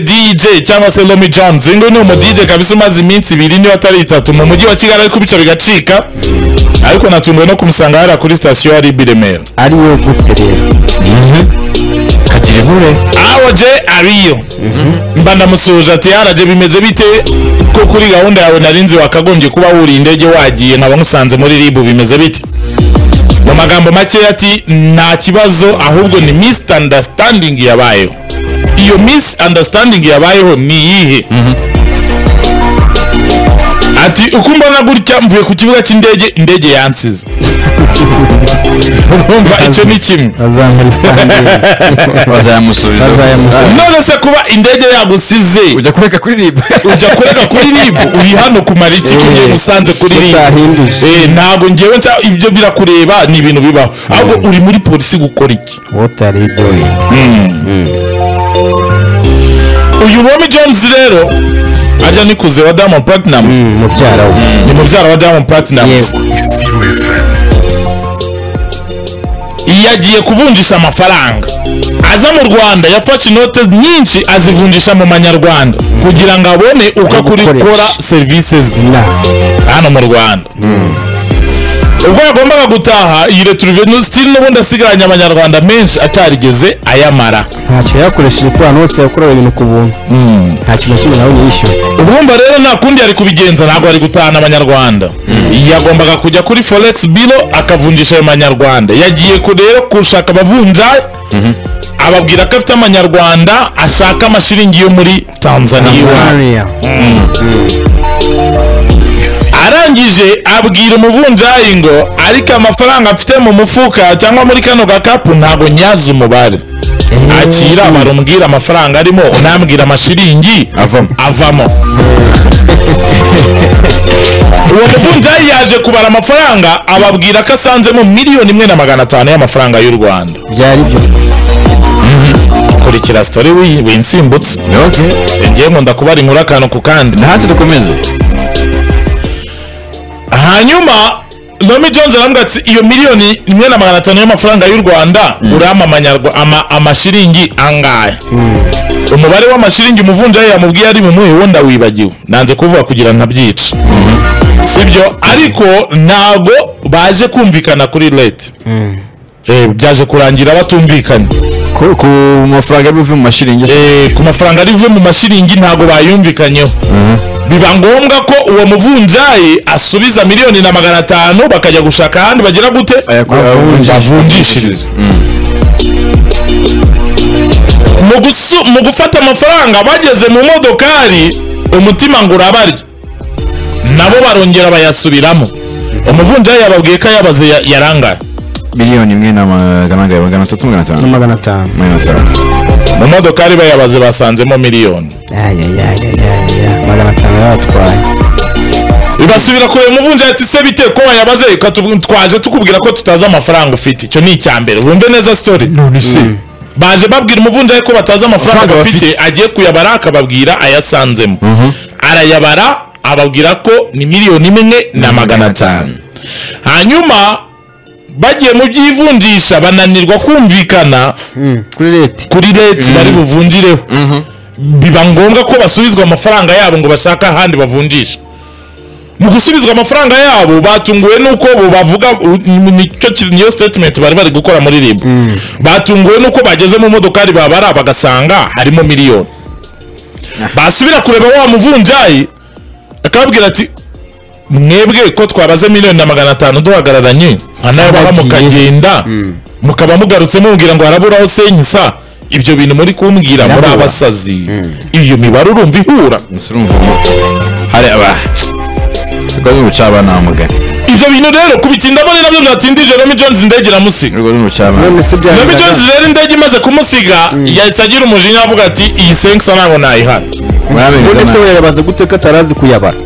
DJ cyangwa se Lomi Jams uyu nguyu ni umu DJ kabisa umaze iminsi ibiri niba atari itatu mu mujyi wa Kigali ariko bityo bigacika ariko natunguwe no kumusanga hariya kuri sitasiyo ya RIB i Remera ariyo gute rero kagira inkure awoje abiyo mba ndamusuhuje ati yaraje bimeze bite ko kuri gahunda yawe nari nzi wakagombye kuba wuriye indege wagiye nkaba nkusanze muri ribu bimeze bite mu magambo makeya ati nta kibazo ahubwo ni misunderstanding yabayeho iyo misunderstanding yabayeho ni iyihe ati uko mbona gutya mvuye ku kibuga cy'indege indege yansize urumva icyo ni kimwe bazayamusubiza bazayamusangira none se kuba indege yagusize ujya kureka kuririmba ujya kurega kuri ribu uri hano kumara iki ko ugiye usanze kuri ribu utahinduje Eh, ntabwo ngewe nca ibyo birakureba ni ibintu bibaho ahubwo uri muri polisi gukora iki wotari doyi uyu romi jones rero arya nikuze wa diamond platinums mubyara we ni mubyara wa diamond platinums yego yagiye kuvunjisha amafaranga aza mu rwanda yafashe inote nyinshi azivunjisha mu manyarwanda kugira ngo abone uko akurikora serivisi ze na hano mu rwanda ubwo yagombaga gutaha iyi returiveni sitiri n'ubundi asigaranye abanyarwanda menshi atarigeze ayamara ntacyo yakoresheje kubana hose yakorewe ibintu ku buntu nta kintu kimwe nawe yishyuye urumva rero nta kundi yari kubigenza ntabwo ari gutahana abanyarwanda yagombaga kujya kuri forex biro akavunjisha ayo manyarwanda yagiye ku- rero gushaka abavunja ababwira ko afite amanyarwanda ashaka amashiringi yo muri tanzaniya mariya arangije abwira umuvunjayi ngo ariko amafaranga mfite mu mufuka cyangwa muri kano gakapu ntabwo nyazi umubare akira barumbwira amafaranga arimo unambwira amashiringi avamo avamo uwo muvunjayi yaje kubara amafaranga ababwira ko asanzemo miliyoni imwe na magana atanu y'amafaranga y'u rwanda byari byo kurikira sitori wi- winsimbutse ok ngiye nkunda kubara inkuru akantu ku kandi ntacyo dukomeze hanyuma Romy Jones arambwira ati iyo miliyoni imwe na magana atanu y'amafaranga y'u Rwanda urampa amanyarwa ama, amashiringi angahe umubare w'amashiringi umuvunjayi yamubwiye ari mumuhe wo ndawibagiwe nanze kuvuga kugira ntabyica sibyo ariko ntago baje kumvikana kuri leta Eh, byaje kurangira batumvikanye ku ku mafaranga y'ubuvuye mu mashiringi Eh, ku mafaranga ari buve mu mashiringi ntago bayumvikanyeho biba ngombwa ko uwo muvunjayi asubiza miliyoni na magana atanu bakajya gushaka ahandi bagira gute bavunjishiriza Mu gusu- mu gufata amafaranga bageze mu modokari umutima ngo urabarya nabo barongera bayasubiramo umuvunjayi yababwiye ko ayabaze ya- yarangaye miliyoni imwe na magana angahe magana atatu magana atanu na magana atanu magana atanu mu modokari bayabaze basanzemo miliyoni ayayayayaya magana atanu yabatwaye bibasubira kureba umuvunjayi ati se bite ko wayabaze Reka tubu- twaje tukubwira ko tutazi amafaranga ufite icyo ni icya mbere wumve neza sitori none se baje babwira umuvunjayi ko batazi amafaranga Amafaranga bafite agiye kuyabara akababwira ayasanzemo arayabara ababwira ko ni miliyoni imwe na magana atanu hanyuma bagiye mu by'ivunjisha bananirwa kumvikana kuri leti kuri leta bari buvunjireho biba ngombwa ko basubizwa amafaranga yabo ngo bashake ahandi bavunjisha mu gusubizwa amafaranga yabo batunguwe nuko bo bavuga u- ni- nicyo ki- niyo statement bari bari gukora muri rib batunguwe nuko bageze mu modokari babara bagasanga harimo miliyoni basubira kureba wa muvunjayi akababwira ati mwebwe ko twabaze miliyoni na magana atanu duhagararanye anayabara Abagiye. mukagenda mukaba mugarutse mubwira ngo haraburaho senyisa ibyo bintu muri kumbwira muri Birabura. abasazi iyo mibare urumva ihura gusa urumva hari aba urwo ni urucaba nta mugani ibyo bintu rero kubitindamo ni nabyo byatindije Romy Jones indege iramusiga urwo ni urucaba none se Romy Jones byari rero indege imaze kumusiga yahise agira umujinya avuga ati iyi senkisa ntabwo nayihana muramenyeza ubundi se nabi wayabaza gute ko atarazi kuyabara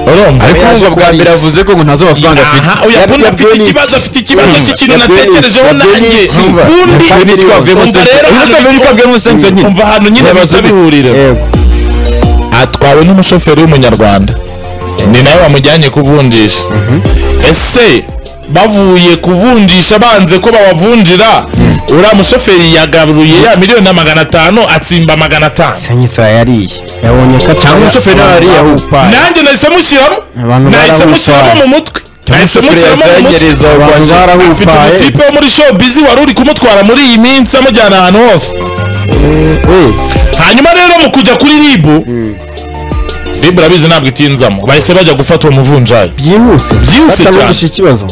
urumva ariko ahubwo bwa mbere yavuze ko ngo ntazo amafaranga afite Aha, oya, bundi Yabwiye afite Phoenix. ikibazo afite ikibazo Mm. cy'ikintu Yabwiye natekerejeho Phoenix. nanjye Urumva. bundi Yabwiye Phoenix twavuyemo umva sense. rero Urumva hano twavuyemo bitwa- twavuyemo sense nyine. umva ahantu nyine Bibazo biza bihurira yego atwawe n'umushoferi w'umunyarwanda ni nawe wamujyanye kuvunjisha ese bavuye kuvunjisha banze ko babavunjira uriya mushoferi yagaruye ya miliyoni na magana atanu atsimba magana atanu sanyisira yariye yabonye ko cyangwa umushoferi yariye ahupaye nanjye nahise mushyiramo Abantu nahise barahupaye. mushyiramo mu mutwe nahise mushyiramo mu mutwe yagereza abantu mfite barahupaye umutipe wo muri showbiz wari uri kumutwara muri iyi minsi amujyana ahantu hose Eh, hanyuma rero mu kujya kuri ribu ribu urabizi ntabwo itinzamo bahise bajya gufata uwo muvunjayi byihuse Byihuse cyane. batavugisha ikibazo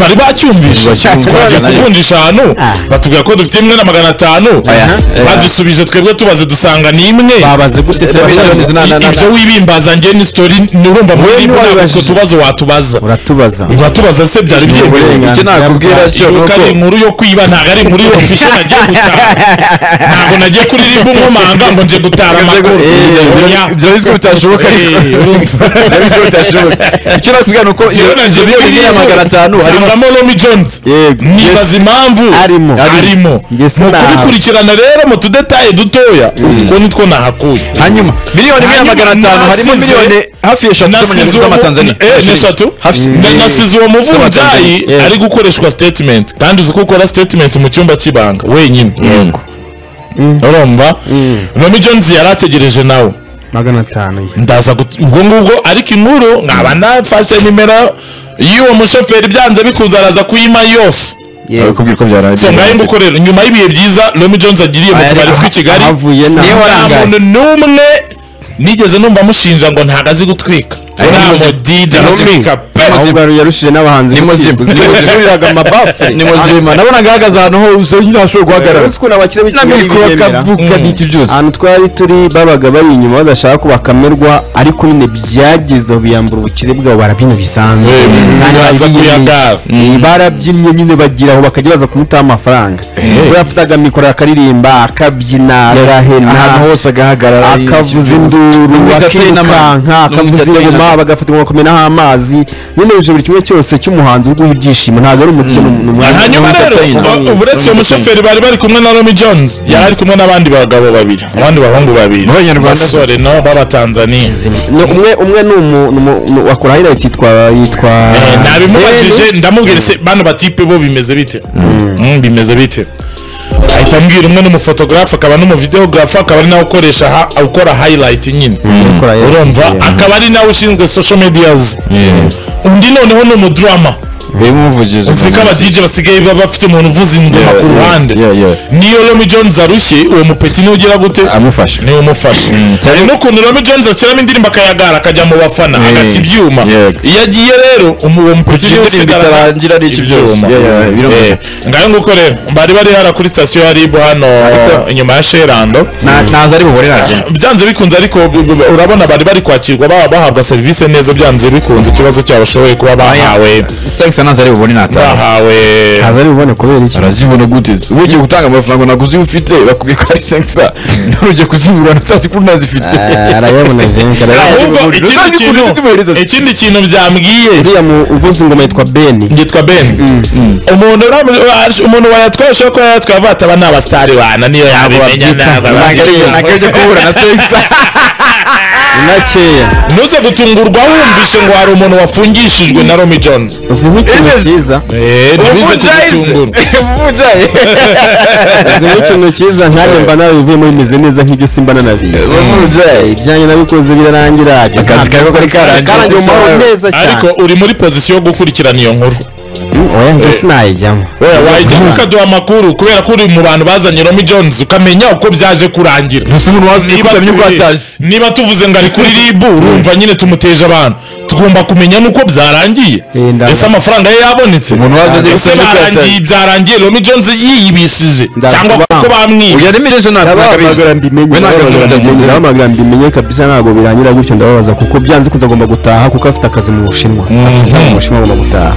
bari bacyumvise Bacyumva, twagiye nayo. kuvunjisha ahantu Ah. batubwira ko dufite imwe na magana atanu Aya, aya. badusubije twebwe tubaze dusanga ni imwe babaze gute se Eh, miliyoni batavuze zina- na- na- ibyo wibimbaza njye ni sitori nurumva muri Wowe ribu ntabwo ntiwabibajije. utwo tubazo watubaza uratubaza uratubaza se byari byemewe icyo nakubwira cyo ni ibuka uko ari inkuru yo kwiba ntabwo ari inkuru y'ofishe nagiye gutaha ntabwo nagiye kuri ribu nkomanga ngo nje gutara amakuru Oya. ibyo bizwi bitashoboka ariko Eh, urumva. ibyo bizwi bitashoboka icyo nakubwira ni uko Njyewe na njye miliyoni biriya ya magana atanu harimo nsangamo Romy Jones Yego. nibaza impamvu Arimo. arimo Njye sinaha. mukubikurikirana rero mu tudetaye dutoya utwo ni two nahakuye hanyuma miliyoni imwe na Hanyuma magana atanu harimo nasize- miliyoni hafi eshatu nasize z'amanyarwanda uwo z'amatanzania mu- eh, n'eshatu Hafi- Na- eh, nasize uwo muvunjayi z'amatanzania. ari gukoreshwa statement kandi uzi ko ukora statement mu cyumba cy'ibanga wenyine urumva romy jones yari ategereje nawe magana atanu ye. ndaza gut- ubwo ngubwo ariko inkuru nkaba nafashe nimero y'uwo mushoferi byanze bikunze araza kuyima yose Yego. kubwira uko byaraye so ngahe ngukorera nyuma y'ibihe byiza romy jones agiriye mu Aha- tubari tw'i kigali ahavuye nabi. nta Niyo warangaye. muntu n'umwe nigeze numva amushinja ngo ntago azi gutwika Ari nta muzima. mudida Ni muzima. aratwika pe ahubwo yarushije n'abahanzi ni muzima gutsinda. zimuriraga amabafu ni muzima nabonaga ahagaze ahantu hose nyine hashobora guhagarara uzi ukuntu abakire b'i na kigali mikoro biyemera akavuga Mm. n'iki byose ahantu twari turi babaga bari inyuma badashaka ko bakamerwa ariko nyine byagezeho biyambura ubukire bwabo barabyina bisanzwe Eh, Kandi baza barabiyemeje. kuyagara. Eh, barabyinnye nyine bagera aho bakajya baza kumutaho amafaranga we yafataga mikoro akaririmba akabyina ahantu agahena hose agahagarara akavuza induru N'ubwo ateye n'ama- akirukanka n'ubwo akavuza ateye ingoma n'ama- bagafata bakamenaho amazi nyine ibyo buri kimwe cyose cy'umuhanzi uri guha ibyishimo ntabwo ari umukire n'umwana hanyuma rero Entertainer. u- uretse uwo mushoferi bari bari kumwe na romy jones yari ari kumwe n'abandi bagabo babiri abandi bahungu babiri B'abanyarwanda se. basore no b'abatanzaniya No, umwe umwe ni umu- ni umu- ni wakora hino yitwa yitwa Eh, nabimubajije ndamubwira se bano batipe bo bimeze bite Mm, bimeze bite ahita ambwira umwe n'umufotogarafe akaba n'umuvideografe akaba ari nawe ukoresha ha- ukora highlight nyine ukora highlight, urumva yeah. akaba ari nawe ushinzwe social medias undi noneho ni umudrama umuvugizi uzi ko abadj basigaye baba bafite umuntu uvuza ingoma Yeah, ku yeah, ruhande yeah, yeah. niyo romy jones arushye uwo mupeti niwe ugira gute amufasha niwe umufasha hari n'ukuntu romy jones ashyiramo indirimbo akayagara akajya mu bafana Mm. agata ibyuma Yeah. iyo agiye rero umu- uwo mupeti niwe indirimbo usigarana itarangira ari iki byose ibyuma Yeah, yeah, birumvikana. Eh, ngayo nguko rero bari bari hara kuri sitasiyo ya ribu hano inyuma ya sherando Na- naza ari bubone naje byanze bikunze ariko b- b- urabona bari bari kwakirwa baba bahabwa serivisi neza byanze bikunze ikibazo cyabo bashoboye kuba bahawe sex naza ari bubone nataha bahawe azari bubone kubera iki arazibona gute se ubu ugiye gutanga amafaranga naguzi ufite bakubwiye ko ari sex nturugiye kuzibura utazi ko unazifite Ah, arayabona venga ahubwo Uzaze ikindi ukunda kintu tumuhereza. ikindi kintu byambwiye uriya mu uvuza ingoma yitwa Ben ngitwa ben umuntu ura- wa- umuntu wayatwaye ushobora kuba yayatwaye avuga ati aba ni abasitari bana niyo yabimenya babyita. ntabwo nagariye ababyita." nagariye kubura na sex nakeya ntuze gutungurwa wumvise ngo hari umuntu wafungishijwe na romy jones uzi nk'ikintu Ernest. cyiza Eh, ntibize kugitungura ubujayi uzi nk'ikintu cyiza nkanjye mba nawe bivuyemo bimeze neza nk'ibyo simba nanabizi ubujayi ibyanjye nabikoze birarangira akazi kawe ko kari karangiye. karangiye umumaro neza cyane ariko uri muri pozisiyo yo gukurikirana iyo nkuru Mm, oya njye sinayijyamo wajya ukaduha amakuru kubera ko uri mu bantu bazanye romy jones ukamenya uko byaje kurangira ntuse umuntu wazi Niba kutamenya uko turi- ataje niba tuvuze ngo ari kuri ribu urumva nyine tumuteje abantu tugomba kumenya n'uko byarangiye Eh, ndavuga. ese amafaranga ye yabonetse Umuntu waza agiye ese kumenya uko barangiye yataye. byarangiye romy jones yiyibishije Ndavuga. cyangwa kuko bamwiye uya nimire ejo ntabwo ndabahamagara mbimenye we ntabwo azubira mugenzi wawe ndabahamagara mbimenye kabisa ntabwo biranyura gutyo ndababaza kuko byanze kuza agomba gutaha kuko afite akazi mu bushinwa afite akazi mu bushinwa agomba gutaha